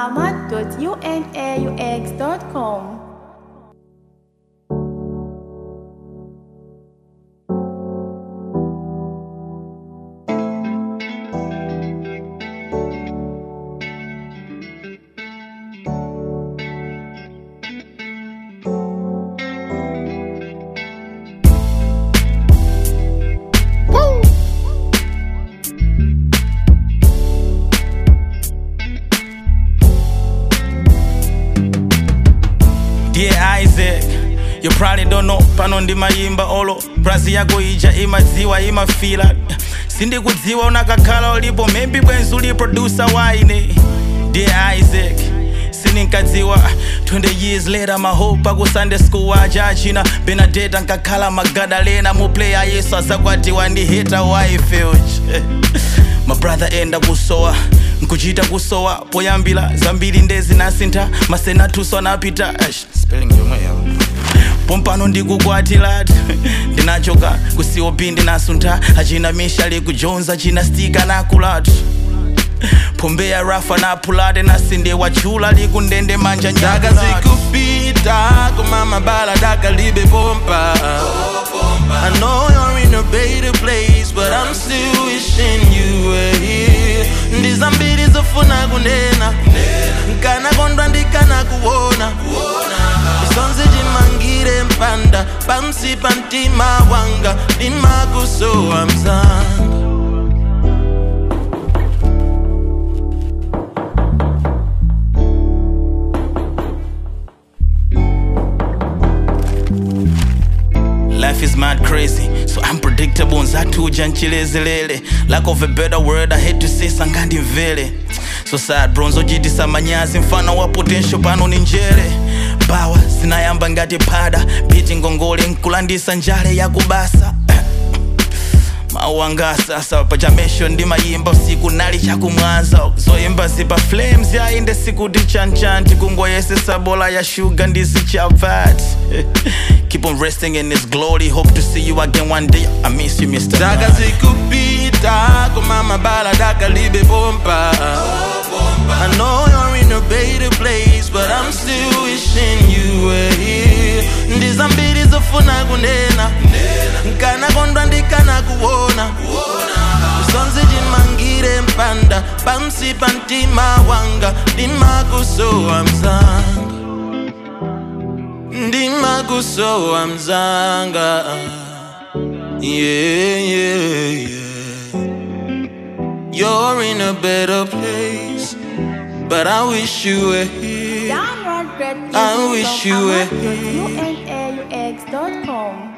ahmad.unaux.com. Dear Isaac, you probably don't know pano ndimayimba olo brazi yako ija imadziwa imafila sindikudziwa unakakhala ulipo maybe bwenzi uli producer waine Dear Isaac sininkadziwa 20 years later mahope aku sunday school waja achina benadeta nkakhala magadalena muplayer yesu azakwatiwa ndi hita waifeuch mabrother enda kusowa nkuchita kusowa poyambira zambiri ndezi nasintha masenatuso anapita Eish, spelling yomwe yawo pompano ndikukwatilati ndinachoka kucop ndinasuntha achina mishali kujonza china stika nakulatu pombeya rafa napulate nasinde wachula likundende manja Daka nyakulatu zikupita kumama bala daka libe bomba I know you're in a better place but I'm still wishing you were here ndizambiri zofuna kunena nkana kondwa ndikana kuona isonzi chimangire mpanda pansi pa mtima wanga ndimakusowa mzanga Life is mad crazy, so unpredictable nzatuja nchilezelele lack of a better word I hate to say sangandi mvele so sad bronzo jitisa manyazi mfano wa potential pano ni njere bawa zinayamba ngati pada biti ngongole nkulandisa njale ya kubasa mawu anga sasa pachamesho ndimayimba usiku nali chakumwanza zoyimba zipa flames yainde sikuti chanchanti kungoyesesa bola ya shuga ndisi chavat keep on resting in his glory hope to see you again one day i miss you mr Daka Man. zikupita kumama bala daka libe bomba I know you're in a better place but I'm still wishing you were here ndizambiri zofuna kunena nkana kondwa ndikana kuona usonzi chimangire mpanda pansi pa mtima wanga ndimakusowa mzanga ndimakusowa mzanga yeah, yeah, yeah. You're in a better place, but I wish you were here. Download great I music wish from you were ahmad.unaux.com.